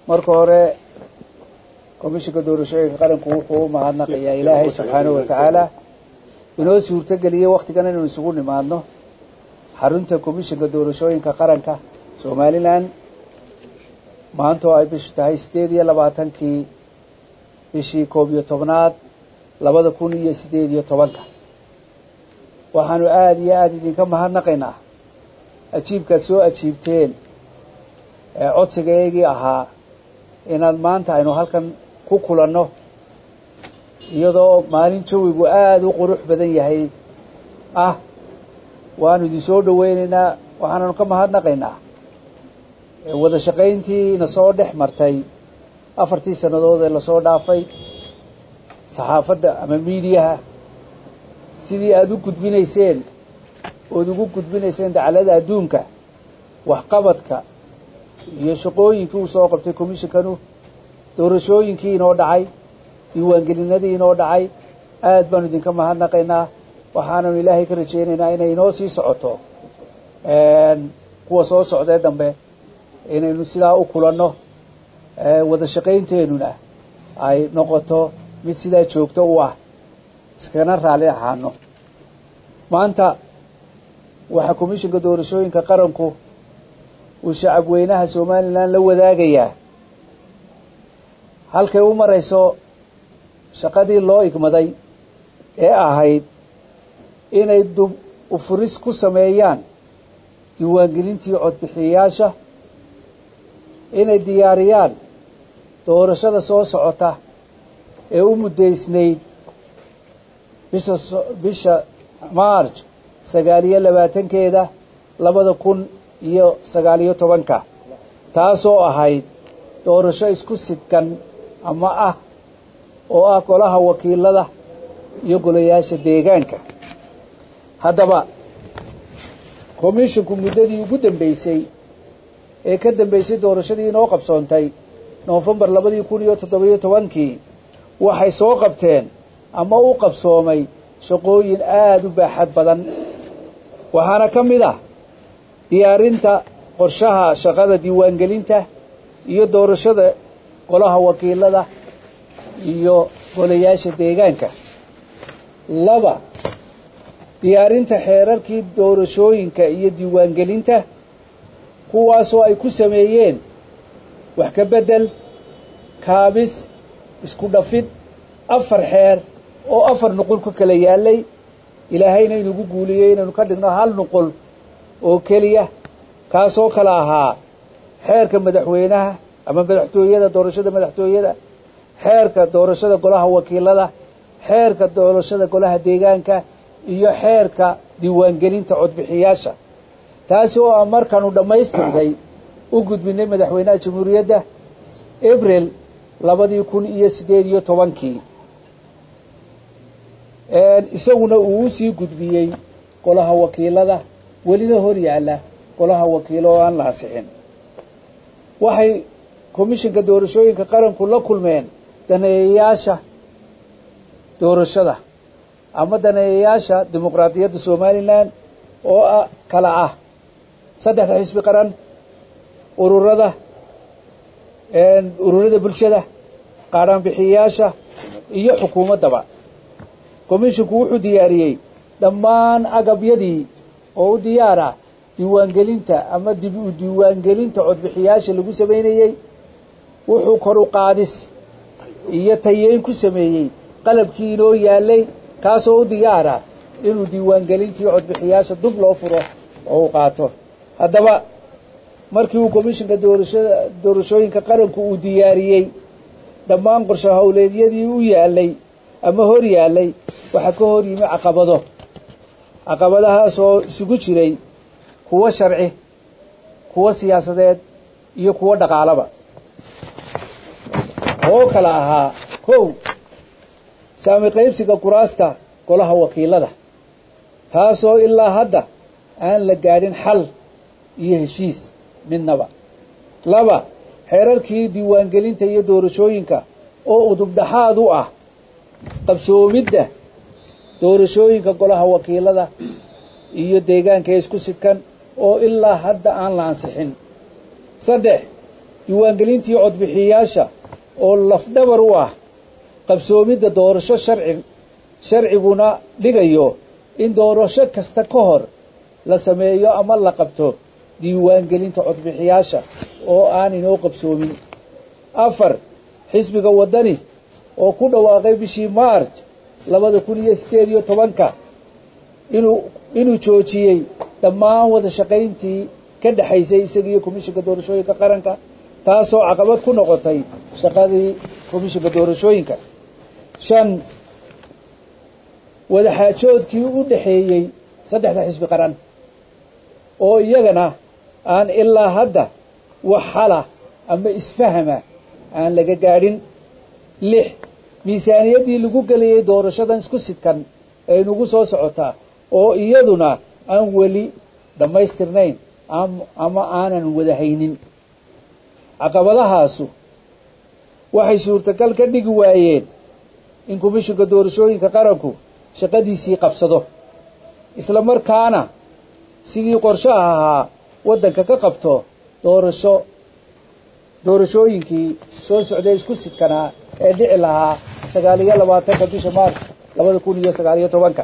marka hore komishinka doorashooyinka qaranku wuxuu u mahadnaqayaa ilaahay subxaanahu wa tacaala inoo suurtogeliyey wakhtigan inaynu isugu nimaadno xarunta komishinka doorashooyinka qaranka somalilan maanta oo ay bishu tahay siddeed iyo labaatankii bishii koob iyo tobnaad labada kun iyo siddeed iyo tobanka waxaanu aada iyo aada idinka mahadnaqaynaa ajiibkaad soo ajiibteen ee codsigaygii ahaa inaad maanta aynu halkan ku kulanno iyadoo maalin jawigu aada u qurux badan yahay ah waanu idin soo dhoweynaynaa waxaananu ka mahadnaqaynaa wada shaqayntii na soo dhex martay afartii sannadood ee lasoo dhaafay saxaafadda ama miidiyaha sidii aada u gudbinayseen ood ugu gudbinayseen dacalada adduunka waxqabadka iyo shaqooyinkii uu soo qabtay commishinkanu doorashooyinkii inoo dhacay diiwaangelinadii inoo dhacay aad baanu idinka mahadnaqaynaa waxaananu ilaahay ka rajaynaynaa inay inoo sii socoto kuwa soo socdee dambe inaynu sidaa u kulanno wada shaqaynteenuna ay noqoto mid sidaa joogto u ah iskana raalli ahaano maanta waxaa commishinka doorashooyinka qaranku uu shacab weynaha somalilan la wadaagayaa halkay u marayso shaqadii loo igmaday ee ahayd inay dub ufuris ku sameeyaan diiwaangelintii codbixiyayaasha inay diyaariyaan doorashada soo socota ee u muddaysnayd bisha bisha march sagaal iyo labaatankeeda labada kun iyo sagaal iyo tobanka taasoo ahayd doorasho isku sidkan ama ah oo ah golaha wakiilada iyo golayaasha deegaanka haddaba komishinku muddadii ugu dambeysay ee ka dambeysay doorashadii inoo qabsoontay noofembar labadii kun iyo toddobiyo tobankii waxay soo qabteen ama u qabsoomay shaqooyin aada u baaxad badan waxaana ka mid ah diyaarinta qorshaha shaqada diiwaangelinta iyo doorashada golaha wakiilada iyo golayaasha deegaanka laba diyaarinta xeerarkii doorashooyinka iyo diiwaangelinta kuwaasoo ay ku sameeyeen wax ka beddel kaabis isku dhafid afar xeer oo afar nuqul ku kala yaallay ilaahayna inugu guuliyey inaynu ka dhigno hal nuqul oo keliya kaasoo kala ahaa xeerka madaxweynaha ama madaxtooyada doorashada madaxtooyada xeerka doorashada golaha wakiilada xeerka doorashada golaha deegaanka iyo xeerka diiwaangelinta codbixiyaasha taasi oo aan markaanu dhammaystirnay u gudbinay madaxweynaha jamhuuriyadda abril labadii kun iyo siddeed iyo tobankii isaguna uu u sii gudbiyey golaha wakiilada welina hor yaalla golaha wakiilo oo aan la ansixin waxay komishinka doorashooyinka qaranku la kulmeen daneeyayaasha doorashada ama daneeyayaasha dimuqraadiyadda somalilan oo kala ah saddexda xisbi qaran ururada ururada bulshada qaadhaanbixiyayaasha iyo xukuumaddaba komishinku wuxuu diyaariyey dhammaan agabyadii oo u diyaar ah diiwaangelinta ama dib u diiwaangelinta codbixiyaasha lagu samaynayey wuxuu kor u qaadis iyo tayeyn ku sameeyey qalabkii inoo yaallay kaasoo u diyaara inuu diiwaangelintii codbixiyaasha dub loo furo oo u qaato haddaba markii uu komishinka doorashada doorashooyinka qaranku uu diyaariyey dhammaan qorsho howleedyadii u yaallay ama hor yaallay waxaa ka hor yimi caqabado caqabadahaasoo isugu jiray kuwo sharci kuwo siyaasadeed iyo kuwo dhaqaalaba oo kala ahaa kow saami qaybsiga kuraasta golaha wakiilada taasoo ilaa hadda aan la gaadhin xal iyo heshiis midnaba laba xeerarkii diiwaangelinta iyo doorashooyinka oo udubdhaxaad u ah qabsoomidda doorashooyinka golaha wakiilada iyo deegaanka ee isku sidkan oo ilaa hadda aan la ansixin saddex diiwaangelintii codbixiyayaasha oo lafdhabar u ah qabsoomidda doorasho sharci sharciguna dhigayo in doorasho kasta ka hor la sameeyo ama la qabto diiwaangelinta codbixiyaasha oo aan inoo qabsoomin afar xisbiga waddani oo ku dhawaaqay bishii maarj labada kun iyo sideed iyo tobanka inuu inuu joojiyey dhammaan wada shaqayntii ka dhexaysay isaga iyo komishinka doorashooyinka qaranka taasoo caqabad ku noqotay shaqadii komishinka doorashooyinka shan wadaxaajoodkii u dhexeeyey saddexda xisbi qaran oo iyagana aan ilaa hadda wax xala ama isfahama aan laga gaadhin lix miisaaniyaddii lagu gelayay doorashadan isku sidkan ee nagu soo socotaa oo iyaduna aan weli dhammaystirnayn ama aanan wada haynin caqabadahaasu waxay suurtagal ka dhigi waayeen in komishinka doorashooyinka qaranku shaqadiisii qabsado isla markaana sidii qorshaha ahaa waddanka ka qabto doorasho doorashooyinkii soo socday isku sidkanaa ee dhici lahaa sagaal iyo labaatanka bisha maarch labada kun iyo sagaal iyo tobanka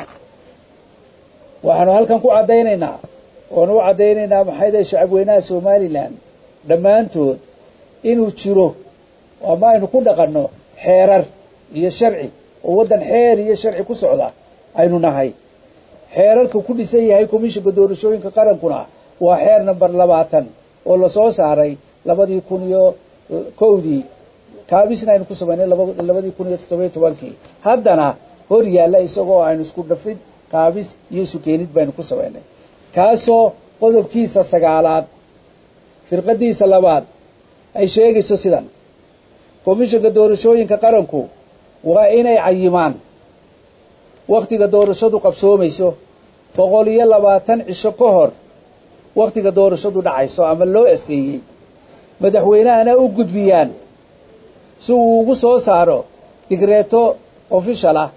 waxaanu halkan ku caddaynaynaa oonu u caddaynaynaa maxayda shacabweynaha somalilan dhammaantood inuu jiro ama aynu ku dhaqanno xeerar iyo sharci oo waddan xeer iyo sharci ku socda aynu nahay xeerarka ku dhisan yahay komishinka doorashooyinka qarankuna waa xeer number labaatan oo lasoo saaray labadii kun iyo kowdii kaabisna aynu ku samaynay labadii kun iyo toddobiyo tobankii haddana hor yaalla isagoo aynu isku dhafid kaabis iyo sukeenid baynu ku samaynay kaasoo qodobkiisa sagaalaad firqadiisa labaad ay sheegayso sidan komishinka doorashooyinka qaranku waa inay cayimaan wakhtiga doorashadu qabsoomayso boqol iyo labaatan cisho ka hor wakhtiga doorashadu dhacayso ama loo asteeyey madaxweynahana u gudbiyaan si uu ugu soo saaro digreeto official ah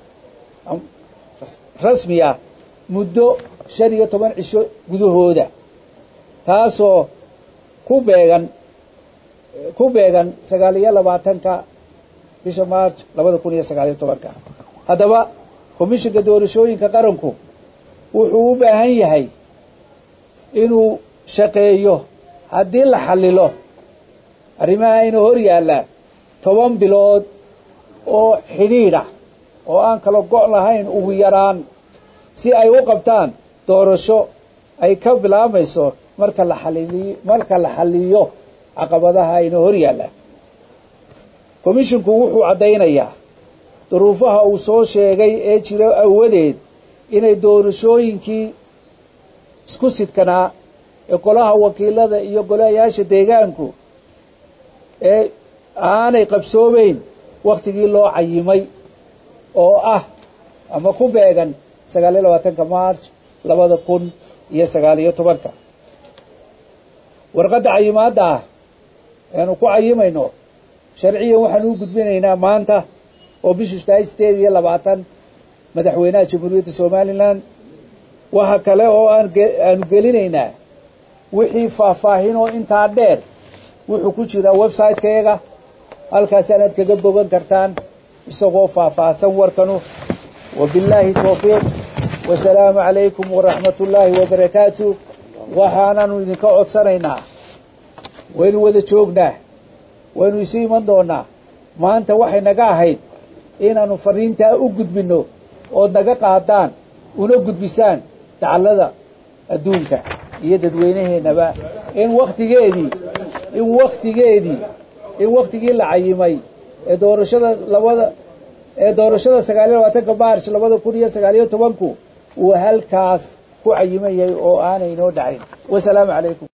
rasmi ah muddo shan iyo toban cisho gudahooda taasoo ku beegan ku beegan sagaal iyo labaatanka bisha march labada kun iyo sagaal iyo tobanka haddaba komishinka doorashooyinka qaranku wuxuu u baahan yahay inuu shaqeeyo haddii la xallilo arrimaha ina hor yaalla toban bilood oo xidhiidha oo aan kala go' lahayn ugu yaraan si ay u qabtaan doorasho ay ka bilaabayso marka la xaliliyo marka la xalliyo caqabadaha ina hor yaalla komishinku wuxuu caddaynayaa duruufaha uu soo sheegay ee jira awadeed inay doorashooyinkii isku sidkanaa ee golaha wakiilada iyo golayaasha deegaanku ee aanay qabsoomeyn wakhtigii loo cayimay oo ah ama ku beegan sagaal iyo labaatanka march labada kun iyo sagaal iyo tobanka warqadda cayimaadda ah eanu ku cayimayno sharciyan waxaanu u gudbinaynaa maanta oo bishu tahay sideed iyo labaatan madaxweynaha jamhuuriyadda somalilan waxa kale oo aan aanu gelinaynaa wixii faahfaahin oo intaa dheer wuxuu ku jiraa website-kayaga halkaasaanaad kaga bogan kartaan isagoo faahfaahsan warkanu wabillaahi towfiiq wasalaamu calaykum waraxmat ullaahi wabarakaatu waxaanaanu idinka codsanaynaa waynu wada joognaa waynu isu iman doonaa maanta waxay naga ahayd inaanu fariintaa u gudbinno ood naga qaadaan una gudbisaan dacallada adduunka iyo dadweynaheennaba in wakhtigeedii in wakhtigeedii in wakhtigii la cayimay ee doorashada labada ee doorashada sagaal iyo labaatanka maarch labada kun iyo sagaal iyo tobanku uu halkaas ku cayiman yahay oo aanay inoo dhacayn wasalaamu calaykum